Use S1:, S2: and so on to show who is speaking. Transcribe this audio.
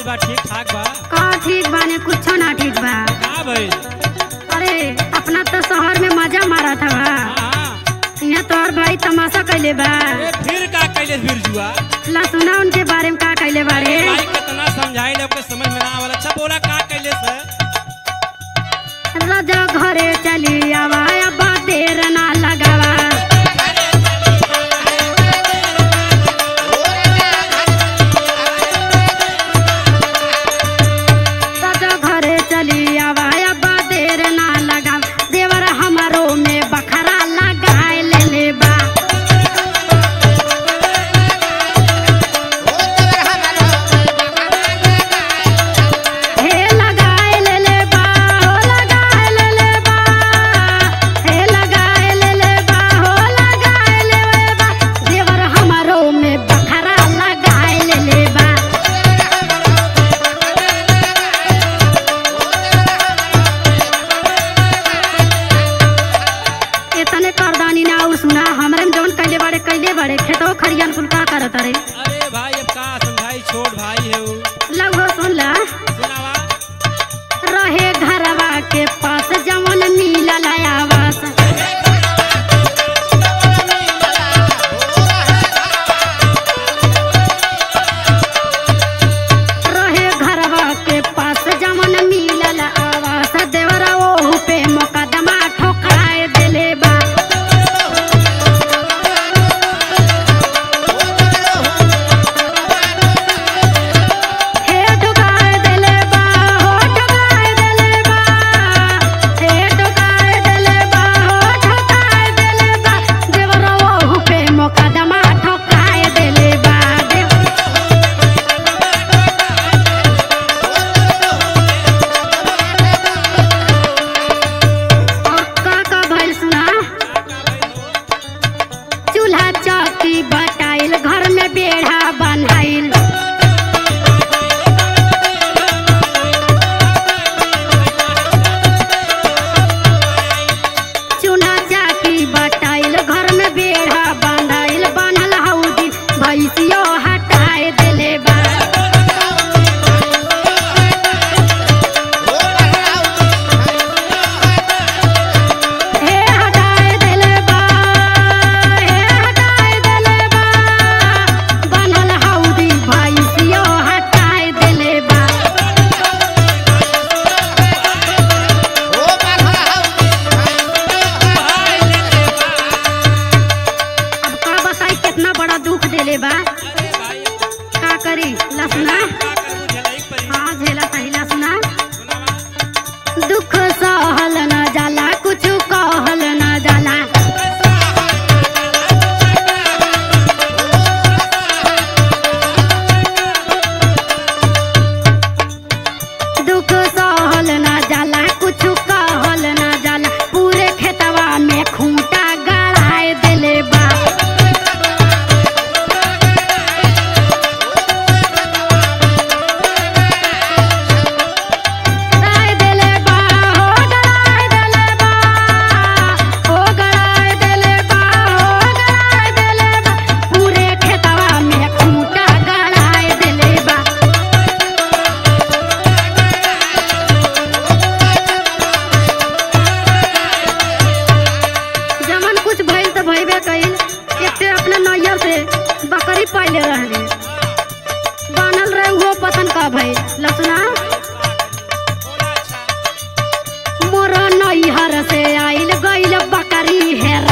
S1: बा ठीक ठाक बा
S2: का ठीक बाने कुछो ना ठीक बा
S1: का भइल
S2: अरे अपना तो शहर में मजा मारा था बा
S1: हाँ
S2: यहाँ तोहर भाई तमाशा कैले बा
S1: ए फिर का कैले बिरजुआ
S2: ला सुना उनके बारे में का कैले बारे
S1: भाई कितना समझाई ले ओके समझ में ना आवल अच्छा बोला का कैले से
S2: राजा घरे चली आवा अब देर ना लगावा राजा घरे चली आवा अब देर ना लगावा देवर हमारो में बखरा लगाए ले ले बा हे लगाए ले ले बा हो लगाए ले ले बा हे लगाए ले ले बा हो लगाए ले ले बा देवर हमारो में बखरा लगाए ले ले बा इतने करदानी ना और सुना हमरे में जौन कैले बाड़े कैले बाड़े खेतो खरियान कुल का करत रे
S1: अरे भाई अब का समझाई छोट भाई है वो
S2: लगो सुन ला
S1: सुनावा
S2: रहे घरवा के पास जवन मिलल आवास रहे घरवा के पास जवन मिलल आवास देवरा ओहू पे मुकदमा ठोकाए देले बा हे ठोकाए देले बा हो ठोकाए देले बा हे ठोकाए देले बा हो ठोकाए देले बा देवरा ओहू पे मुकदमा ठोकाए देले बा देव और का का भइल सुना चूल्हा चौकी बटाइल घर में बेढ़ा बनाइल चूल्हा चौकी बटाइल घर में बेढ़ा बनाइल बनल हौदी भैंसियो हटाए देले बा हे हटाए देले बा हे हटाए देले बा बनल हौदी भैंसियो हटाए देले बा अब का बताई कितना बड़ा दुख देले बा
S1: अरे भाई
S2: का करी लसना
S1: का करू झलाई परी
S2: हाँ झेला सही लसना
S1: सुनावा
S2: दुख सहल न जाला कुछ कहल न जाला दुख सहल न जाला कुछ कहल न जाला पूरे खेतवा में खूंटा गड़ाए देले बा गड़ाए देले बा हो गड़ाए देले बा हो गड़ाए देले बा हो गड़ाए देले बा पूरे खेतवा में खूंटा गड़ाए देले बा जमन कुछ भइल त भइबे कइल एकटे अपने नैयर से बकरी पाले रहली बनल रहे वो पतन का भइल लसना
S1: बोला अच्छा
S2: मोर नैहर से आइल गइल बकरी हेर